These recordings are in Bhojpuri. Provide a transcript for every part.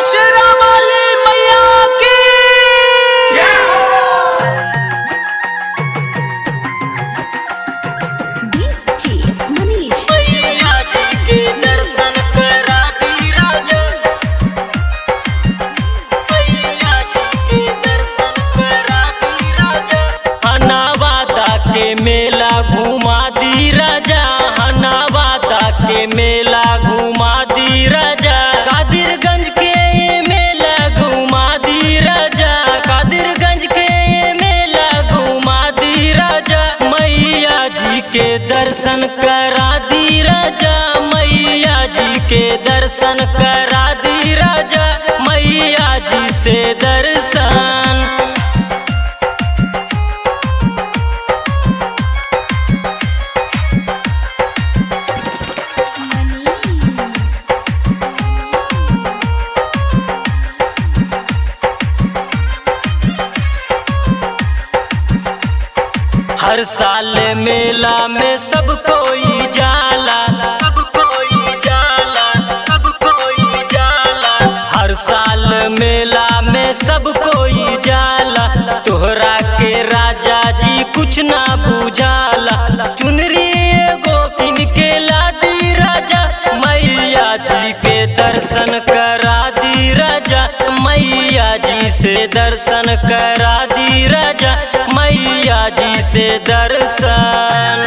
शेरावाली मैया की डीजे मनीष मैया जी के दर्शन करा दी राजा मैया जी के दर्शन करा दी राजा हनावादा के मेला घुमा दी राजा हनावादा के मेला घुमा दी राजा कादिरगंज के ये मेला घुमा दी राजा कादिरगंज के ये मेला घुमा दी राजा मैया जी के दर्शन करा दी राजा मैया जी के दर्शन करा दी राजा मैया जी से दर्शन मनीष हर साल मेला में सब कोई जाला सब कोई जाला सब कोई जाला हर साल मेला में सब कोई जाला तोहरा के राजा जी कुछ ना बुझाला चुनरी एगो किन के ला दी राजा मैया जी के दर्शन करा दी राजा मैया जी से दर्शन करा दी राजा मैया जी से दर्शन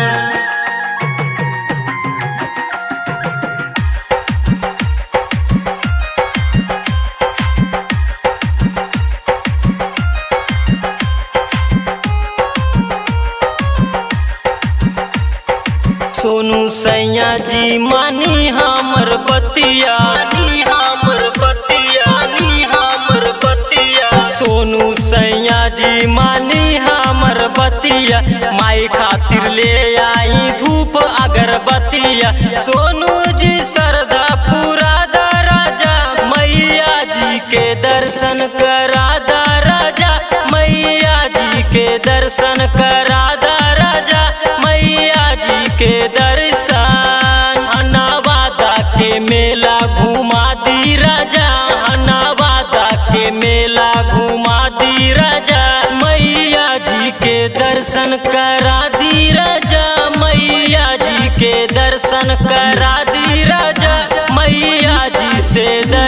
सोनू सैया जी मानी हमर बतिया नी हमर बतिया नी हमर बतिया सोनू सैया जी मानी हमर बतिया माई खातिर ले आई धूप अगरबत्तिया सोनू जी सरदा पूरा दा राजा मैया जी के दर्शन करा दा राजा मैया जी के दर्शन करा दा राजा मैया जी के दर्शन हनावादा के मेला घुमा दी राजा हनावादा के मेला घुमा दी राजा मैया जी के दर्शन करा दी राजा मैया जी के दर्शन करा दी राजा मैया जी से दर्शन